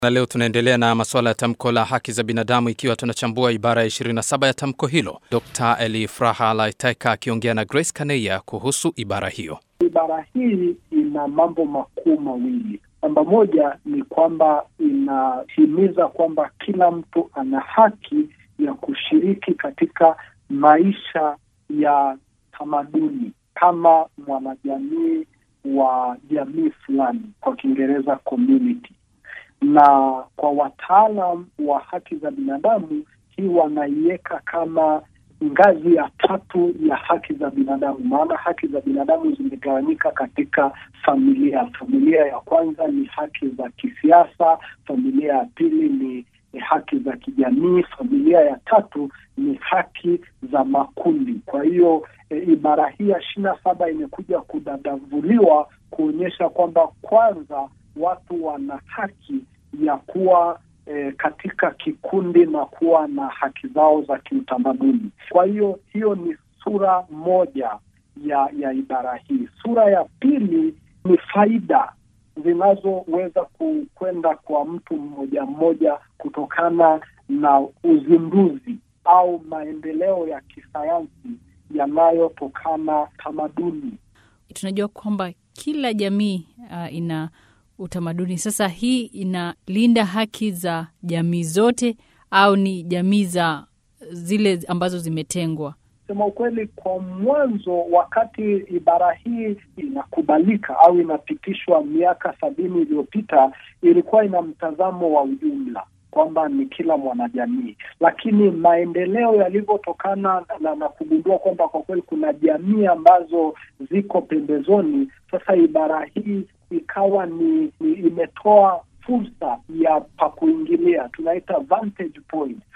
Na leo tunaendelea na masuala ya tamko la haki za binadamu ikiwa tunachambua ibara ya 27 ya tamko hilo. Dr. Elifraha Laiteka akiongea na Grace Kaneya kuhusu ibara hiyo. Ibara hii ina mambo makuu mawili. Namba moja ni kwamba inahimiza kwamba kila mtu ana haki ya kushiriki katika maisha ya tamaduni kama mwanajamii wa jamii fulani, kwa Kiingereza community. Na kwa wataalam wa haki za binadamu, hii wanaiweka kama ngazi ya tatu ya haki za binadamu, maana haki za binadamu zimegawanyika katika familia. Familia ya kwanza ni haki za kisiasa, familia ya pili ni, ni haki za kijamii, familia ya tatu ni haki za makundi. Kwa hiyo e, ibara hii ya ishirini na saba imekuja kudadavuliwa kuonyesha kwamba kwanza watu wana haki ya kuwa E, katika kikundi na kuwa na haki zao za kiutamaduni. Kwa hiyo hiyo ni sura moja ya ya ibara hii. Sura ya pili ni faida zinazoweza kwenda kwa mtu mmoja mmoja kutokana na uzinduzi au maendeleo ya kisayansi yanayotokana tamaduni. Tunajua kwamba kila jamii uh, ina utamaduni. Sasa hii inalinda haki za jamii zote au ni jamii za zile ambazo zimetengwa? Sema ukweli, kwa mwanzo, wakati ibara hii inakubalika au inapitishwa miaka sabini iliyopita, ilikuwa ina mtazamo wa ujumla kwamba ni kila mwanajamii, lakini maendeleo yalivyotokana na, na kugundua kwamba kwa kweli kuna jamii ambazo ziko pembezoni, sasa ibara hii ikawa ni, ni imetoa fursa ya pa kuingilia, tunaita vantage point,